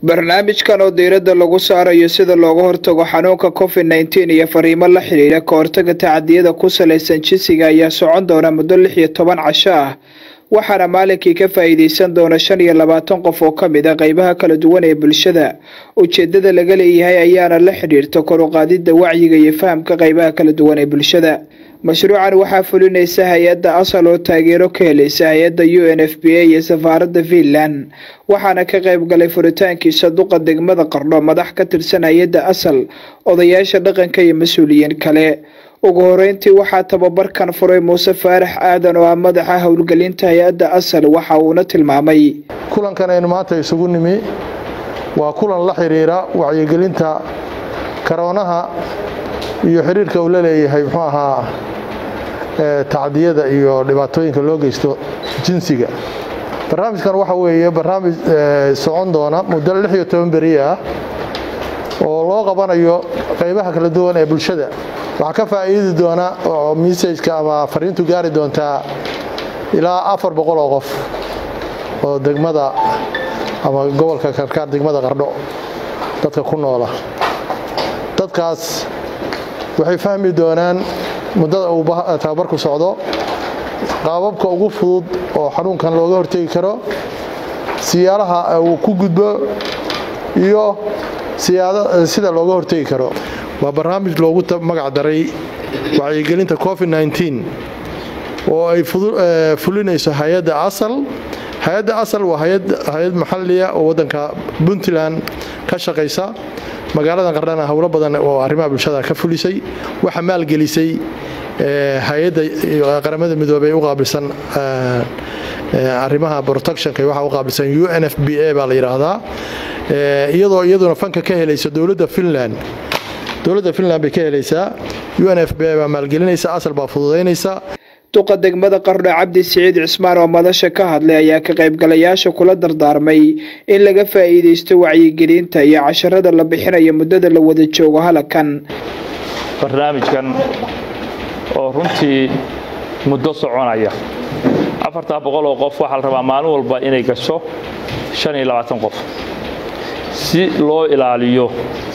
barnaamijkan oo diiradda lagu saarayo sida looga hortago xanuunka covid nneteen iyo fariimo la xidhiidha ka hortaga tacadiyada ku salaysan jinsiga ayaa socon doona muddo lix iyo toban casho ah waxaana maalinkii ka faa'iideysan doona shan iyo labaatan qof oo ka mid a qeybaha kala duwan ee bulshada ujeedada laga leeyahay ayaana la xidhiirta kor u qaadidda wacyiga iyo fahamka qeybaha kala duwan ee bulshada mashruucan waxaa fulinaysa hay-adda asal oo taageero ka helaysa hay-adda u n f b a iyo safaaradda finland waxaana ka qayb galay furitaankiisa duqa degmada qardho madax ka tirsan hay-adda asal odayaasha dhaqanka iyo mas-uuliyiin kale ugu horeyntii waxaa tababarkan furay muuse faarax aadan oo ah madaxa howlgelinta hay-adda asal waxa uuna tilmaamay kulankan aynu maanta isugu nimi waa kulan la xiriira wacyigelinta karoonaha iyo xiriirka uu la leeyahay muxuu ahaa tacdiyada iyo dhibaatooyinka loo geysto jinsiga barnaamijkan waxa weeye barnaamij socon doona muddo lix iyo toban beri ah oo loo qabanayo qaybaha kala duwan ee bulshada waxaa ka faa'iidi doona oo messajka ama fariintu gaari doontaa ilaa afar boqol oo qof oo degmada ama gobolka karkaar degmada qardho dadka ku noola dadkaas waxay fahmi doonaan muddada uu tababarku socdo qaababka ugu fudud oo xanuunkan looga hortegi karo siyaalaha uu ku gudbo iyo sida looga hortegi karo waa barnaamij loogu magac daray wacyigelinta covid nneteen oo ay fulinayso hay-adda asal hay-adda asal waa hay-ad maxaliya oo waddanka puntland ka shaqaysa magaalada qardhana howlo badan oo arrimaha bulshada ka fulisay waxaa maalgelisay hay-adda qaramada midoobey u qaabilsan arrimaha protectionka waxaa u qaabilsan u n f b a baa la yidhaahdaa iyadoo iyaduna fanka ka helaysa dowladda finland dowladda finland bay ka helaysaa u n f b a baa maalgelinaysa asal baa fududaynaysa duqa degmada qardho cabdi siciid cismaan oo madasha ka hadlay ayaa ka qaybgalayaasha kula dardaarmay in laga faa'iidaysto wacyigelinta iyo casharada la bixinayo muddada la wada joogo halakan barnaamijkan oo runtii muddo soconaya afartaa boqol oo qof waxaa la rabaa maalin walba inay gasho shan iyo labaatan qof si loo ilaaliyo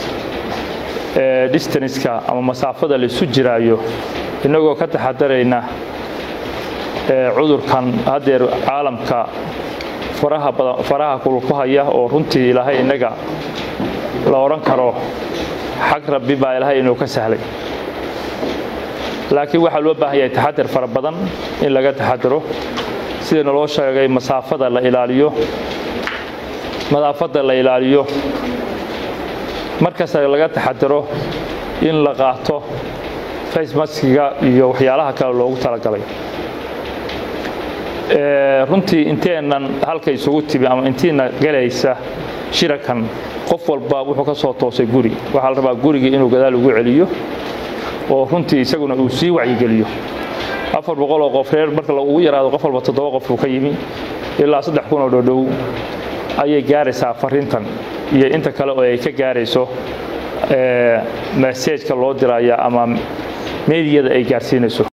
distanska ama masaafada laisu jiraayo innagoo ka taxadarayna cudurkan haddeer caalamka faraha kulku haya oo runtii ilaahay innaga la odhan karo xag rabbi baa ilaahay inuu ka sahlay laakiin waxaa loo baahan yahay taxadar fara badan in laga taxadaro sida naloo sheegay masaafada la ilaaliyo nadaafadda la ilaaliyo markasta laga taxadaro in la qaato facemaskiga iyo waxyaalaha kale loogu talagalay runtii inteennan halka isugu timi ama intiina galaysa shirakan qof walba wuxuu ka soo toosay guri waxaa la rabaa gurigii inuu gadaal ugu celiyo oo runtii isaguna uu sii wacyigeliyo afar boqol oo qof reer marka ugu yaraado qof walba toddoba qof uu ka yimi ilaa saddex kun oo dhodhow ayay gaaraysaa fariintan iyo inta kale oo ay ka gaarayso meseejka loo diraya ama meediyada ay gaarsiinayso